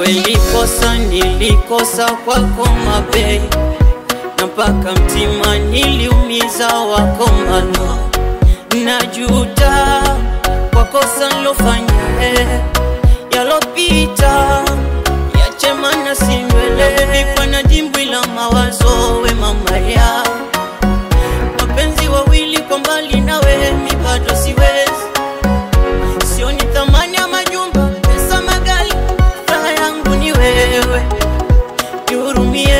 kweli kosa nilikosa kwako mabei na mpaka mtima niliumiza wako mano najuta kwa kosa nilofanya eh, yalopita yache mana sindwele vikwa na dimbwi la mawazo we mama ya mapenzi wawili kwa mbali nawe mi bado siwezi sioni thamani ya majumba pesa magali raha yangu ni wewe nihurumie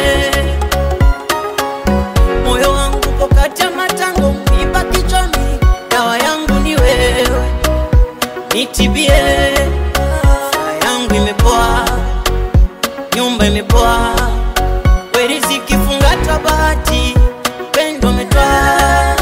moyo wangu uko kati ya matango miba kichwani dawa yangu ni wewe nitibie raha yangu imepoa nyumba imepoa weriziki fungata bahati pendo metwaa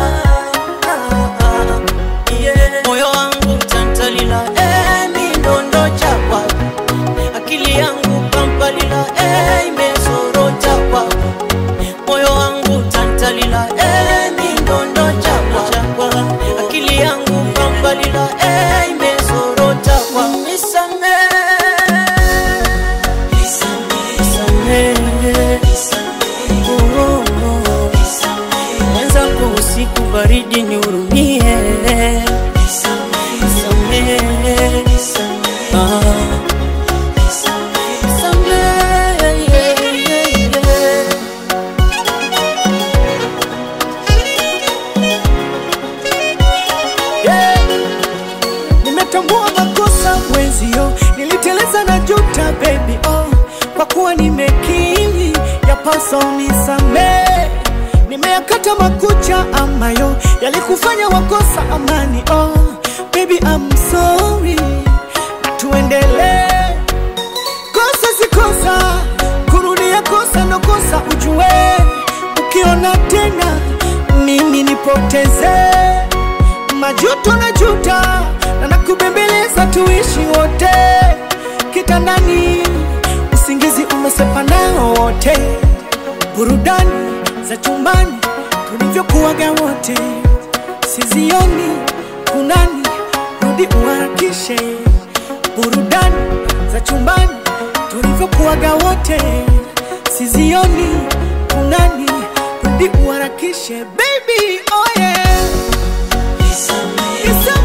yeah. moyo wangu tantalila eh, mindondo chakwa akili yangu pampalila eh, imezorota kwako moyo wangu tantalila eh, mindondo chakwa chakwa akili yangu pampalila eh, imezorota kwa nisamee mwenzangu usiku baridi nihurumie Nisamehe. Ah. Nisamehe, yeah, yeah, yeah. Yeah. Nimetambua makosa mwenzio, niliteleza na juta baby oh, kwa kuwa nimekiri yapasa unisamee. Nimeyakata makucha ambayo yalikufanya wakosa amani oh, baby I'm sorry, tuendelee. Kosa si kosa, kurudia kosa ndo kosa, ujue ukiona tena mimi nipoteze majuto na juta na nakubembeleza tuishi wote kitandani, usingizi umesepa nao wote, burudani za chumbani tulivyokuwaga wote, sizioni kunani, rudi uharakishe, burudani za chumbani tulivyokuwaga wote, sizioni kunani, rudi uharakishe baby, oh yeah. Nisamehe.